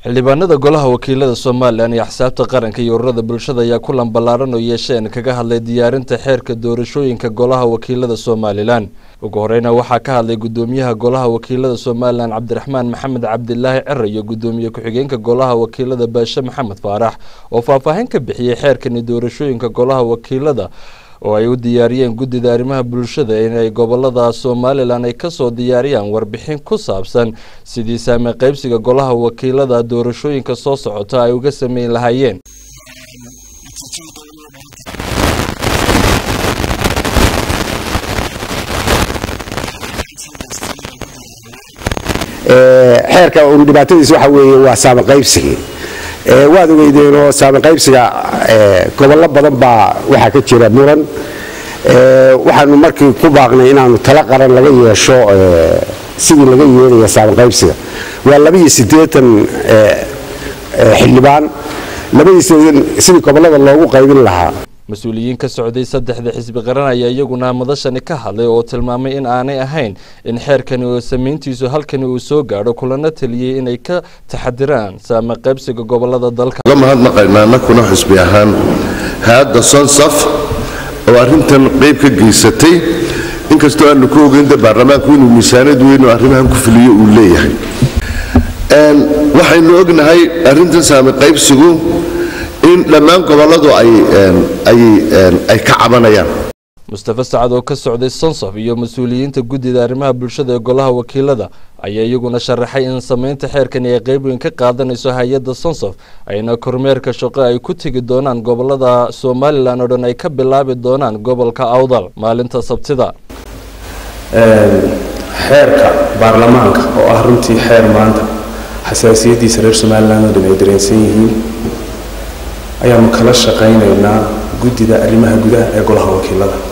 xildhibaanada golaha wakiilada somalilan iyo axsaabta qaranka iyo ururada bulshada ayaa kulan ballaaran oo yeesheen kaga hadlay diyaarinta xeerka doorashooyinka golaha wakiilada somalilan ugu horeyna waxaa ka hadlay gudoomiyaha golaha wakiilada somalilan cabdiraxmaan maxamed cabdilaahi cere iyo gudoomiye ku-xigeenka golaha wakiilada baashe maxamed faarax oo faahfaahin ka bixiyey xeerkani doorashooyinka golaha wakiilada oo ay u diyaariyeen guddida arrimaha bulshada inay gobolada somalilan ay kasoo diyaariyaan warbixin ku saabsan sidii saame qaybsiga golaha wakiilada doorashooyinka soo socota ay uga sameyn lahaayeen xeerka un dhibaatadiisa waxa weeye waa saame qaybsigii waad ogeydeenoo saame qaybsiga gobollo badan baa waxaa ka jira muran waxaanu markii ku baaqnay inaanu tala qaran laga yeesho sidii laga yeelaya saame qaybsiga waa labaiyo siddeetan xildhibaan labaiyo sidii gobollada loogu qaybin lahaa mas-uuliyiin ka socday saddexda xisbi qaran ayaa iyaguna madashani ka hadlay oo tilmaamay in aanay ahayn in xeerkani oo samayntiisu halkani uu soo gaadho kulana taliyey inay ka taxadiraan saame qaybsiga gobolada dalka uga mahadnaqaynaa annakuna xisbi ahaan hay-adda sonsaf oo arrintan qayb ka geysatay inkastoo aanu ku ogeynta baarlamaanku inuu miisaanad weyn oo arrimahan ku fuliyo uu leeyahay waxaynu ognahay arrintan saame qaybsigu in dhammaan gobolladu ay ka cabanayaan mustafa sacad oo ka socday sonsaf iyo mas-uuliyiinta guddida arrimaha bulshada ee golaha wakiilada ayaa iyaguna sharaxay in samaynta xeerkani ay qayb weyn ka qaadanayso hay-adda sonsaf ayna kormeerka shaqo ay ku tegi doonaan gobolada somalilan oo dhan ay ka bilaabi doonaan gobolka awdal maalinta sabtida xeerka baarlamaanka oo ah runtii xeer maanta xasaasiyaddiisa reer somalilan oo dhan ay dareensan yihiin ayaanu kala shaqaynaynaa guddida arrimaha gudaha ee golaha wakiilada